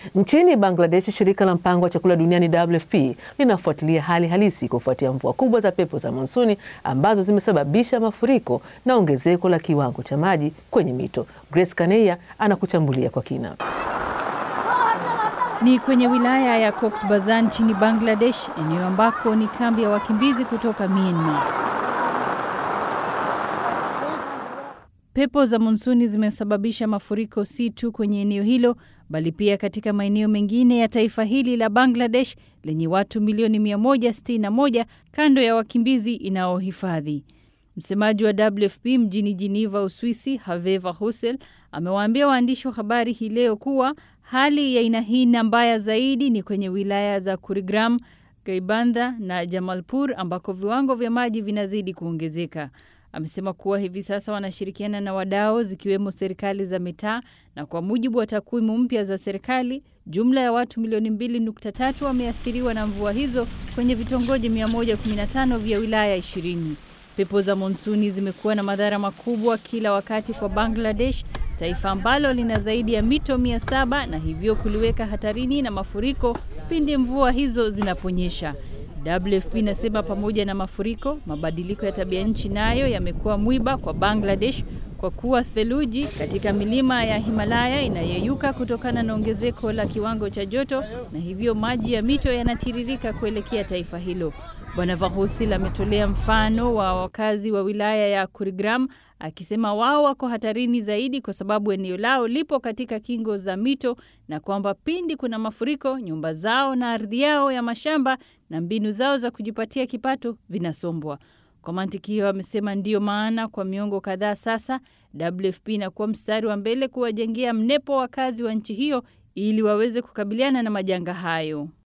Nchini Bangladesh, shirika la mpango wa chakula duniani WFP linafuatilia hali halisi kufuatia mvua kubwa za pepo za monsuni ambazo zimesababisha mafuriko na ongezeko la kiwango cha maji kwenye mito. Grace Kaneya anakuchambulia kwa kina. Ni kwenye wilaya ya Cox Bazar nchini Bangladesh, eneo ambako ni kambi ya wakimbizi kutoka Myanmar. Pepo za monsuni zimesababisha mafuriko si tu kwenye eneo hilo bali pia katika maeneo mengine ya taifa hili la Bangladesh lenye watu milioni 161 kando ya wakimbizi inaohifadhi. Msemaji wa WFP mjini Geneva, Uswisi, Haveva Husel amewaambia waandishi wa habari hii leo kuwa hali ya aina hii na mbaya zaidi ni kwenye wilaya za Kurigram, Gaibandha na Jamalpur ambako viwango vya maji vinazidi kuongezeka. Amesema kuwa hivi sasa wanashirikiana na wadau zikiwemo serikali za mitaa, na kwa mujibu wa takwimu mpya za serikali, jumla ya watu milioni 2.3 wameathiriwa na mvua hizo kwenye vitongoji 115 vya wilaya 20. Pepo za monsuni zimekuwa na madhara makubwa kila wakati kwa Bangladesh, taifa ambalo lina zaidi ya mito 700 na hivyo kuliweka hatarini na mafuriko pindi mvua hizo zinaponyesha. WFP inasema pamoja na mafuriko, mabadiliko ya tabia nchi nayo yamekuwa mwiba kwa Bangladesh kwa kuwa theluji katika milima ya Himalaya inayeyuka kutokana na ongezeko la kiwango cha joto na hivyo maji ya mito yanatiririka kuelekea taifa hilo. Bwana Vahusil ametolea mfano wa wakazi wa wilaya ya Kurigram akisema wao wako hatarini zaidi kwa sababu eneo lao lipo katika kingo za mito na kwamba pindi kuna mafuriko, nyumba zao na ardhi yao ya mashamba na mbinu zao za kujipatia kipato vinasombwa. Kwa mantiki hiyo, amesema ndiyo maana kwa miongo kadhaa sasa WFP inakuwa mstari wa mbele kuwajengea mnepo wakazi wa nchi hiyo ili waweze kukabiliana na majanga hayo.